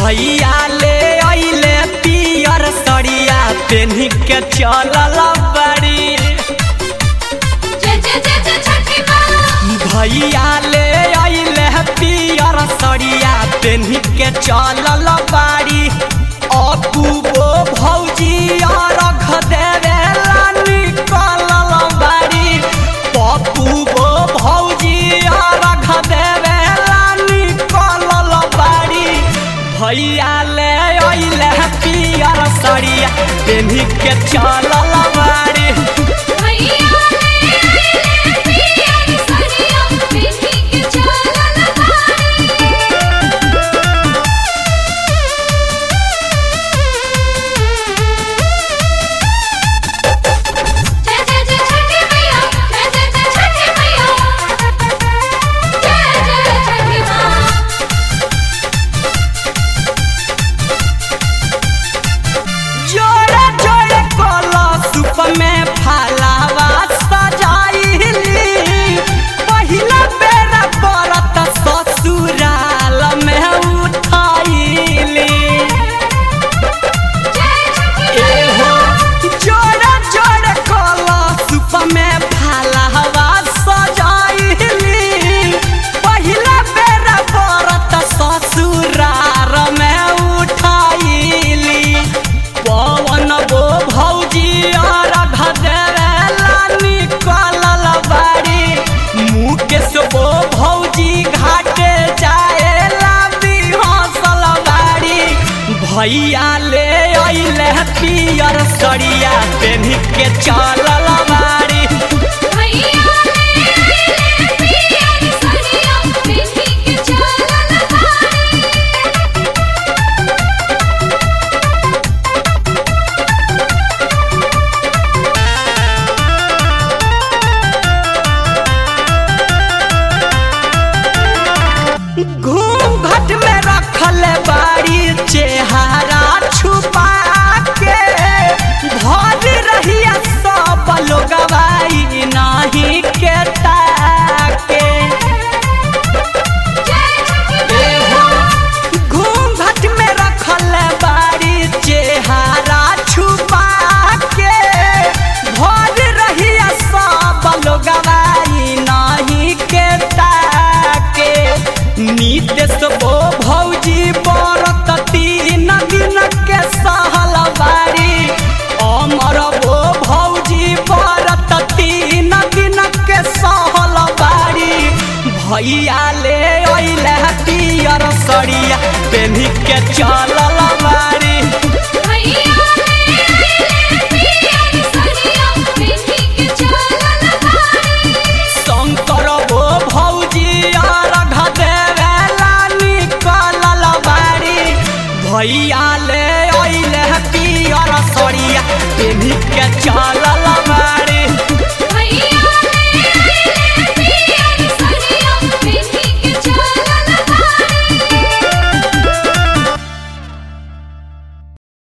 भैया ले अइले पियर सड़िया पेन्ही के चलल बड़ी जय जय जय जय छठी माँ भैया ले अइले पियर सड़िया पेन्ही के चलल बाड़ी अपूबो भौजी अरघ देवेला निकलल बाड़ी पपूबो भौजी अरघ देवेला निकलल बाड़ी भैया ले अइले पियर सड़िया पेन्ही के चलल बाड़ी भैया ले आइले पियर सरिया पेन्ही के चलल बाड़ी जय जय जय छठी मैया जय जय जय छठी मैया जय जय छठी माँ जोड़े जोड़े कलशुप में फलावा सजाइली पहिला बेर बरत ससुराल में उठाइली जय छठी एहो जोड़े जोड़े कलशुप में फलावा सजाइली पहिला बेर बरत ससुराल में उठाइली पवन गो भौजी और घदेला निकलल बाड़ी मुकेश गो भौजी घाटे जाएला बिहसल बाड़ी भैया ले अइले पियर सड़िया पेन्ही के चलल बाड़ी भैया ले आइले पियर सरिया पेन्ही के चलल बाड़ी